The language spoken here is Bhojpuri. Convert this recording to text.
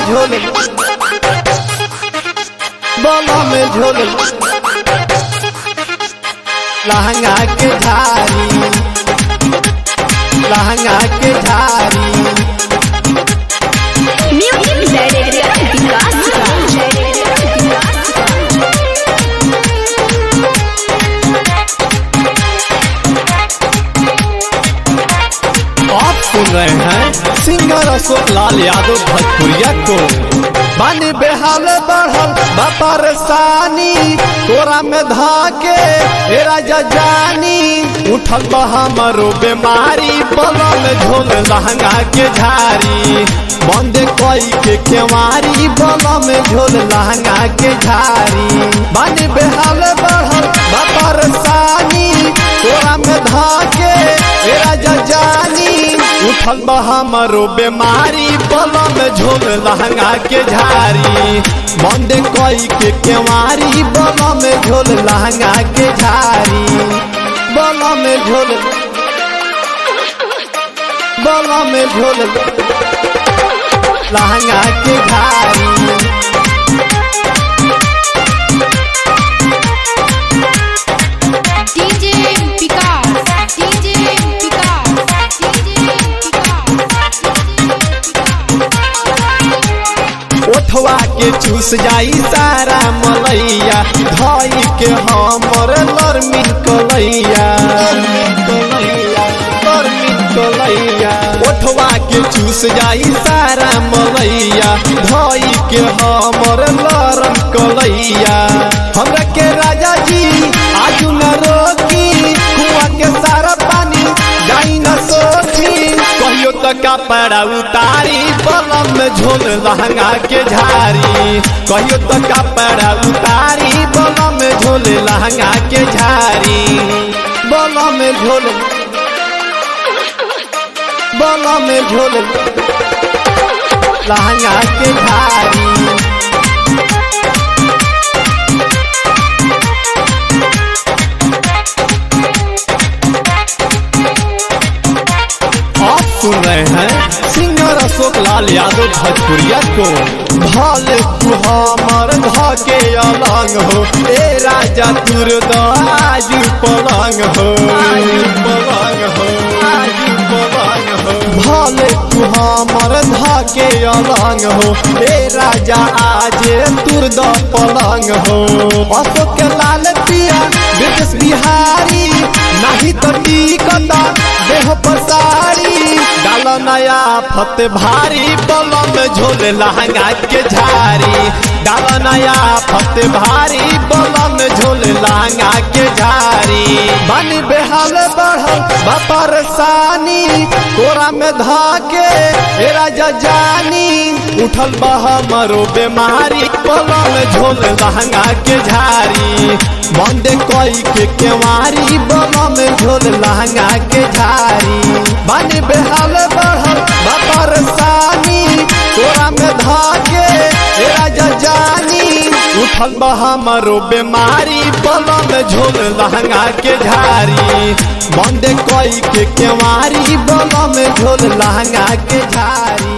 झोल बोला में झोल लहंगा के धारी लहंगा के धारी म्यूजिक डायरेक्टर विकास आप सुन रहे हैं सिंगर अशोक लाल यादव भोजपुरिया को बानी बेहाल बढ़ल बापर सानी तोरा में धाके ए राजा जानी उठल बा हमरो बीमारी बलम झोल लहंगा के झारी बंद कोई के केवारी बलम झोल लहंगा के झारी बानी बेहाल बढ़ल बापर सानी तोरा में धाके ए राजा जानी उठल बा हमरो बीमारी बलम झोल लहंगा के झारी बंद कोई के केवारी बलम झोल लहंगा के झारी बलम झोल बलम झोल लहंगा के झारी DJ Vikas DJ Vikas DJ ओठवा के चूस जाई सारा मलैया धई के हमर लरमिन कलैया ओठवा के चूस जाई सारा मलैया धई के हमर लरम कलैया हमरा के राजा जी आजू न रोकी कुआ के सारा पानी जाई न सोखी कहियो तो कपड़ा उतारी बलम में झोल लहंगा के झारी कहियो तो कपड़ा उतारी बलम में झोल लहंगा के झारी बलम में झोल बलम में झोल लहंगा के झारी आप सुन रहे हैं सिंगर अशोक लाल यादव भोजपुरिया को भल तू हमर धके अलंग हो ए राजा तुर आज पलंग हो पलंग हो आज पलंग हो भल तू हमर धके अलंग हो ए राजा आज तुर द पलंग हो अशोक लाल पिया ब्रिटिश बिहारी नहीं तो टिकत देह पसारी डाल नया फत भारी बलम झोल लहंगा के झारी डाल नया फत भारी बलम झोल लहंगा के झारी बन बेहाल बढ़ल बापर सानी तोरा में धाके ए राजा जानी उठल बह मरो बीमारी बलम झोल लहंगा के झारी बंद कोई के केवारी बलम झोल लहंगा के झारी बन बेहाल बढ़ल बापर सानी तोरा में धाके ए राजा जानी उठल बा हमरो बीमारी बलम झोल लहंगा के झारी बंद कोई के केवारी बलम झोल लहंगा के झारी